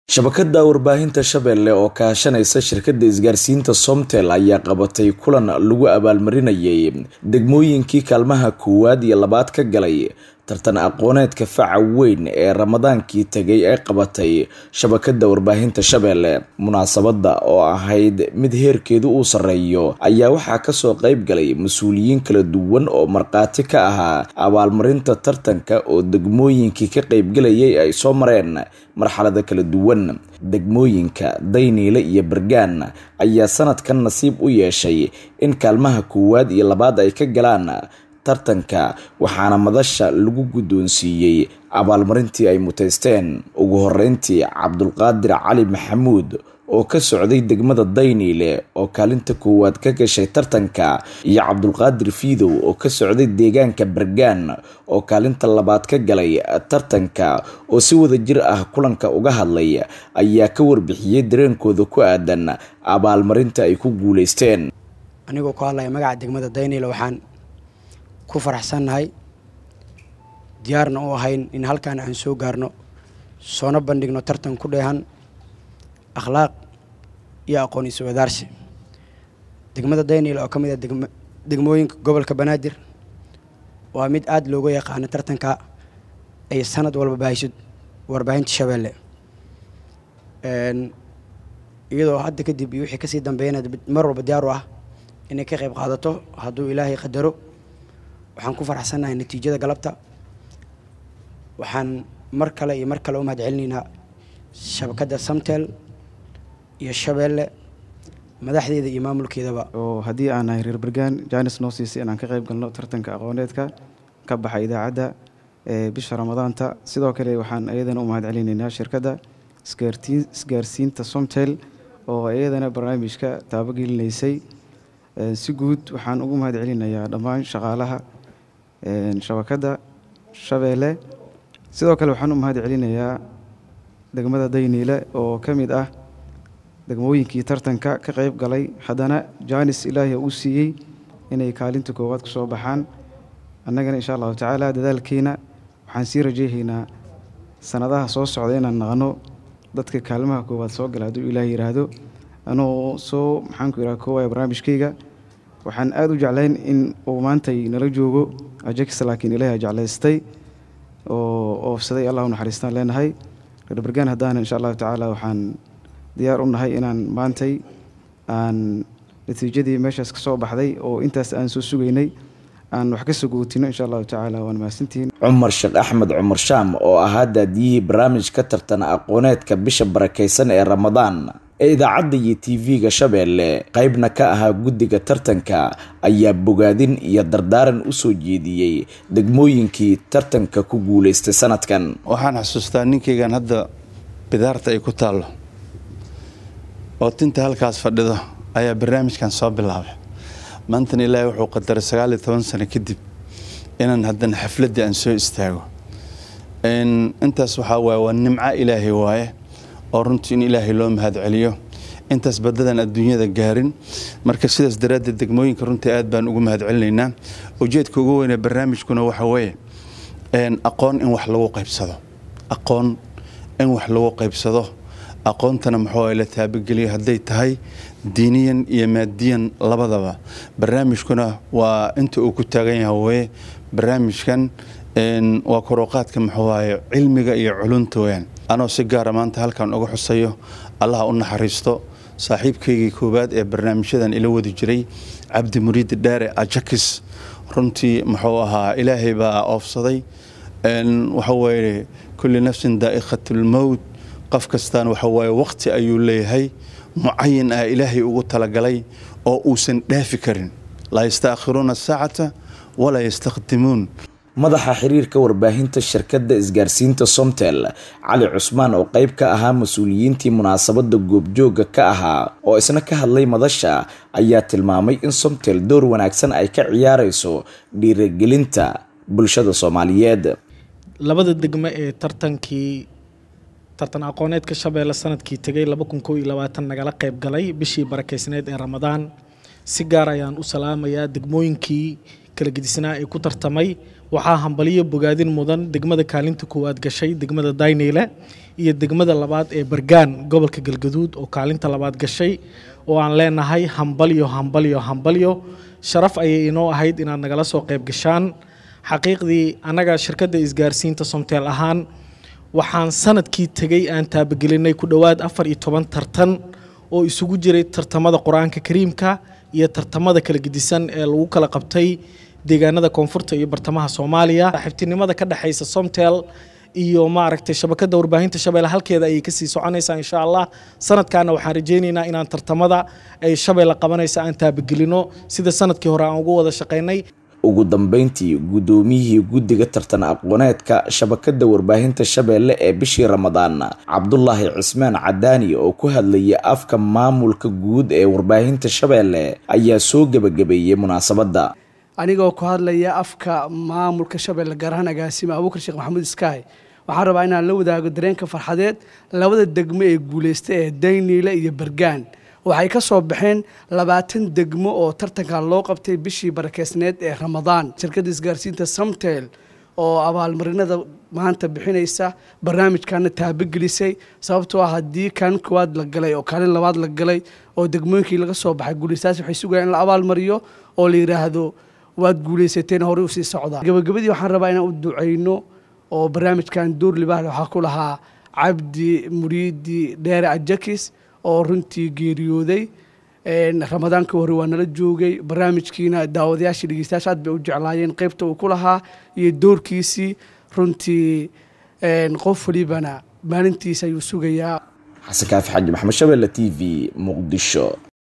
shabakada warbaahinta shabeelle oo kaashanaysa shirkadda isgaarsiinta somtel ayaa qabatay kulan lagu abaalmarinayay degmooyinkii kaalmaha koowaad iyo labaad ka galay tartan aqooneedka faca weyn ee ramadaankii tegay ee qabatay shabakada warbaahinta shabeelle munaasabada oo ahayd mid heerkeedu uu sarreeyo ayaa waxaa kasoo qeyb galay mas-uuliyiin kala duwan oo markhaati ka ahaa abaalmarinta tartanka oo degmooyinkii ka qeybgalayay ay soo mareen marxalada kala duwan degmooyinka dayniile iyo bergaan ayaa sanadkan nasiib u yeeshay in kaalmaha koowaad iyo labaad ay ka galaan tartanka waxaana madasha lagu guddoonsiiyey abaalmarintii ay muteysteen ugu horeyntii cabdulqaadir cali maxamuud oo ka socday degmada dayniile oo kaalinta koowaad ka gashay tartanka iyo cabdulqaadir fiidow oo ka socday deegaanka bergaan oo kaalinta labaad ka galay tartanka oo si wada jir ah kulanka uga hadlay ayaa ka warbixiyey dareenkooda ku aadan abaalmarinta ay ku guuleysteen anigoo ku hadlaya magaca degmada dayniile waxaan ku faraxsannahay diyaarna u ahayn in halkaan aan soo gaarno soona bandhigno tartan ku dheehan akhlaaq iyo aqoon isu wadaarsi degmada dayniil oo ka mid ah degmooyinka gobolka banaadir waa mid aada looga yaqaano tartanka ay sanad walba baahayso warbaahinta shabeelle iyadoo hadda kadib iyo wixii kasii dambeeyana mar walba diyaar u ah inay ka qayb qaadato hadduu ilaahay qadaro waxaan ku faraxsannahay natiijada galabta waxaan mar kale iyo mar kale u mahad celinaynaa shabakadda samtel iyo shabeelle madaxdeeda iyo maamulkeedaba oo haddii aan nahay reer bergaan jaanis noo siisay inaan ka qayb galno tartanka aqooneedka ka baxa idaacadda ee bisha ramadaanta sidoo kale waxaan iyadana u mahad celinaynaa shirkadda isgaarsiinta somtel oo iyadana barnaamijka taabogelineysay si guud waxaan ugu mahad celinayaa dhammaan shaqaalaha shabakadda shabeelle sidoo kale waxaan u mahad celinayaa degmada dayniile oo ka mid ah degmooyinkii tartanka ka qayb galay haddana jaanis ilaahi uu siiyey inay kaalinta koowaad ku soo baxaan annagana insha allahu tacaala dadaalkeena waxaan sii rajeyhaynaa sanadaha soo socda inaan naqno dadka kaalmaha koowaad soo gala hadduu ilaah yidhaahdo anuu soo maxaanku yidhaha koowaya barnaamijkayga waxaan aada u jeclayn in uu maantay nala joogo ajax laakiin ilaahi jeclaystay oo oofsaday allah u naxariistaan leenahay reer bergaan haddaana insha allahu tacaala waxaan diyaar u nahay inaan maantay aan natiijadii meeshaas ka soo baxday oo intaas aan soo sugaynay aan wax ka sogootino insha allahu tacaala waan mahadsantihiin cumar sheekh axmed cumar shaam oo ahaa daadiyihii barnaamij ka tartana aqooneedka bisha barakaysan ee ramadaan ee idaacadda iyo tv-ga shabeelle qaybna ka ahaa guddiga tartanka ayaa bogaadin iyo dardaaran u soo jeediyey degmooyinkii tartanka ku guulaystay sanadkan waxaan xasuustaa ninkaygan hadda bidaarta ay ku taallo oo tinta halkaas fadhido ayaa barnaamijkan soo bilaabay maantana ilaahay wuxuu qadaray sagaal iyo toban sano kadib inaan haddana xafladdii aan soo istaago intaas waxaa waaye waa nimco ilaahay waaye oo runtii in ilaahay loo mahad celiyo intaas badadan adduunyada gaarin marka sidaas daraaddeed degmooyinka runtii aad baan ugu mahad celinaynaa ujeedka ugu weynee barnaamijkuna waxa weeye aqoon in wax lagu qaybsado aqoon in wax lagu qaybsado aqoontana muxuu la taabageliyo hadday tahay diiniyan iyo maadiyan labadaba barnaamijkuna waa inta uu ku taagan yahay weye barnaamijkan waa koruqaadka muxuuaye cilmiga iyo culunta weyaan anoo si gaara maanta halkan uga xusayo allaha u naxariisto saaxiibkaygii koowaad ee barnaamijyadan ila wadi jiray cabdi muriidi dheere ajakis runtii muxuu ahaa ilaahay baa oofsaday waxaweye kulli nafsin daa'iqatulmowt qof kastaan waxawaaye waqti ayuu leeyahay mucayin ah ilaahay ugu talagalay oo uusan dhaafi karin laa yastaakhiruuna saacata walaa yastaqdimuun madaxa xiriirka warbaahinta shirkadda isgaarsiinta somtel cali cusmaan oo qayb ka ahaa mas-uuliyiintii munaasabada goobjooga ka ahaa oo isna ka hadlay madasha ayaa tilmaamay in somtel door wanaagsan ay ka ciyaarayso dhiiragelinta bulshada soomaaliyeed labada degmo ee tartankii tartan aqooneedka shabeelle sanadkii tegay laba kun koo iyo labaatan nagala qayb galay bishii barakeysneed ee ramadaan si gaar ayaan u salaamayaa degmooyinkii kala gedisnaa ee ku tartamay waxaa hambaliyo bogaadin mudan degmada kaalinta koowaad gashay degmada dayniile iyo degmada labaad ee bargaan gobolka galgaduud oo kaalinta labaad gashay oo aan leenahay hambalyo hambalyo hambalyo sharaf ayay inoo ahayd inaad nagala soo qayb gashaan xaqiiqdii annaga shirkadda isgaarsiinta somteel ahaan waxaan sanadkii tegey aan taabagelinay ku dhowaad afar iyo toban tartan oo isugu jiray tartamada qur-aanka kariimka iyo tartamada kala gedisan ee lagu kala qabtay deegaanada koonfurta iyo bartamaha soomaaliya xiftinimada ka dhexaysa somtel iyo maaragtay shabakada warbaahinta shabeelle halkeeda ayay kasii soconaysaa insha allah sanadkaana waxaan rajaynaynaa inaan tartamada ay shabeelle qabanaysa aan taabagelino sida sanadkii hore aan ugu wada shaqaynay ugu dambeyntii guddoomiyihii guddiga tartan aqooneedka shabakada warbaahinta shabeelle ee bishii ramadaan cabdulaahi cismaan cadaani oo ku hadlayay afka maamulka guud ee warbaahinta shabeelle ayaa soo gebagabeeyey munaasabadda anigoo ku hadlaya afka maamulka shabeelle gaar ahaan agaasima abuukar sheekh maxamuud iskaay waxaan rabaa inaan la wadaago dareenka farxadeed labada degmo ee guulaysta ee dayniile iyo bergaan waxay ka soo baxeen labaatan degmo oo tartankan loo qabtay bishii barakeysneed ee ramadaan shirkadda isgaarsiinta samtel oo abaalmarinada maanta bixinaysa barnaamijkana taabagelisay sababtoo ah haddii kaalin koowaad la galay oo kaalin labaad la galay oo degmooyinkii laga soo baxay guulaystaas waxay sugayaan in la abaalmariyo oo la yidhaahdo waad guulaysateen horey usii socdaa gabagabadii waxaan rabaa inaan u ducayno oo barnaamijkan duur libaahle waxaa ku lahaa cabdi muriidi dheere ajakis oo runtii geeriyooday ramadaanka hore waa nala joogay barnaamijkiina daawadayaashii dhegeystayaasha aad bay u jeclaayeen qeybta uu ku lahaa iyo doorkiisii runtii qof walibana maalintiisa ayuu sugayaa xasan kaafi xaji maxamed shabeelle t v muqdisho